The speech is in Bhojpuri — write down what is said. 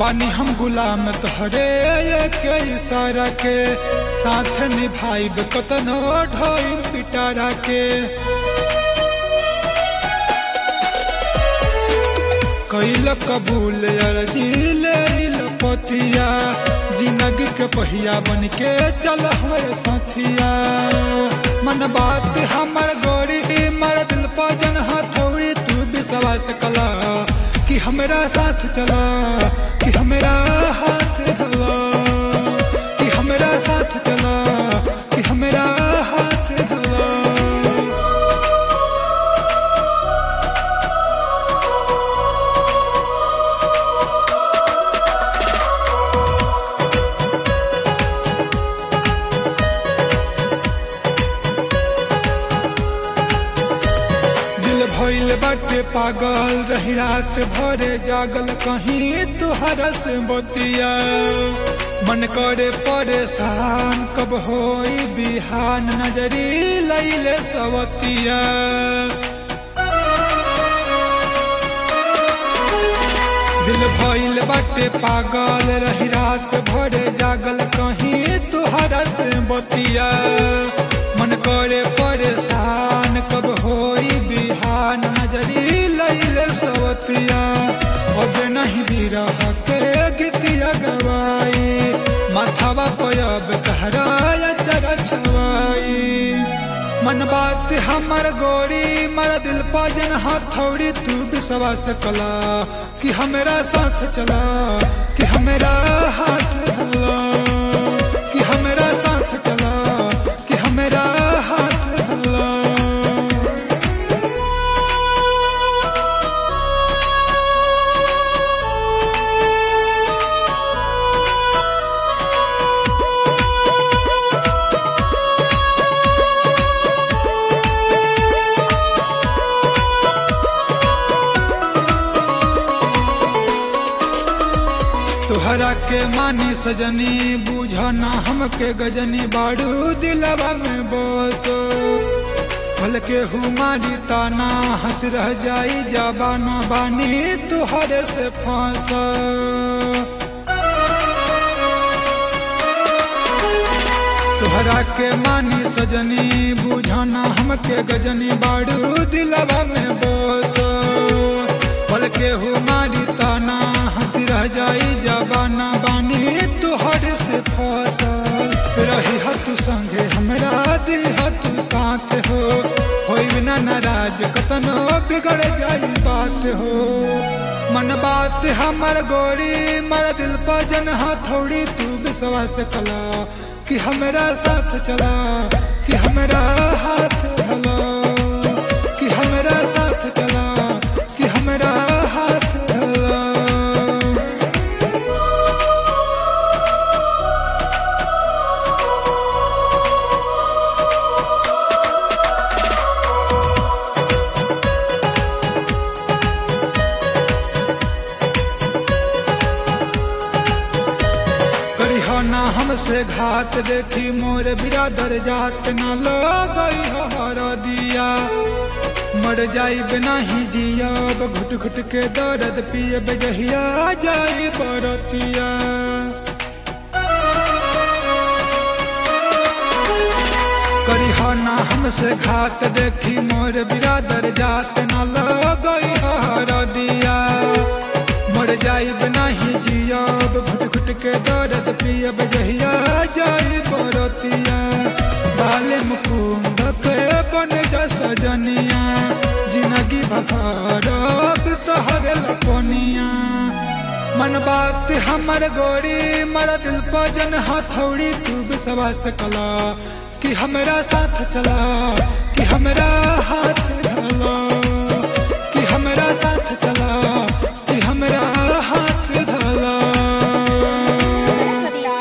बानी हम गुलाम तोहरे के इशारा के साथ निभाइब कतनो ढोई पिटारा के कैल कबूल अर्जी ले पतिया जिंदगी के पहिया बन के चल हमारे साथिया मन बात हमर गोरी मर दिल पजन हथौड़ी तू विश्वास कला कि हमरा साथ चला कि हमरा हाथ धला कि हमरा साथ चला कि हमरा हाथ धला दिल भइल बाटे पागल रही रात भरे जागल कहीं तुहरा से बतिया मन करे परेशान कब होई बिहान नजरी लैले सवतिया दिल भइल बाटे पागल रही रात भरे जागल कहीं तुहरा से बतिया मन करे परेशान कब होई बिहान नजरी लैले सवतिया अब नहीं भी रह के गीतिया गवाई माथावा पयब कहराया चर छवाई मन बात हमर गोरी मर दिल पाजन हथौड़ी तू विश्वास कला कि हमरा साथ चला कि हमरा हाथ धला कि हमरा साथ चला कि हमरा हाथ धला तोहरा के मानी सजनी बुझना हमके गजनी बाड़ू दिलवा में बसो भल के हुमारी ताना हंस रह जाई जाबाना बानी तुहरे से फांस तोहरा के मानी सजनी बुझना हमके गजनी बाड़ू दिलवा में बसो पल के हुमारी ताना हंस रह जाई जबाना बानी तुहर से फसल रही हतु संगे हमरा दिल हतु साथ हो होई बिना नाराज कतनो बिगड़ जाई बात हो मन बात हमर गोरी मर दिल पजन हथौड़ी तू विश्वास कला कि हमरा साथ चला कि हमरा हाथ धला कि हमरा साथ चला कि हमरा हाथ धला करिहो ना हमसे घात देखी मोर बिरादर जात ना लगई हर दिया मर जाइब नहीं जियब घुट घुट के दर्द पियब जहिया जाई बरतिया करिहो ना हमसे घात देखी मोर बिरादर जात ना लगई हर दिया मर जाइब नहीं जियब घुट घुट के दर्द पियब जहिया जाई बरतिया बाले मुकुंद के बन जा सजनिया जिंदगी भरब तोहरे लपनिया मन बात हमर गोरी मर दिल पजन हथौड़ी तू विश्वास कला कि हमरा साथ चला कि हमरा हाथ धला कि हमरा साथ चला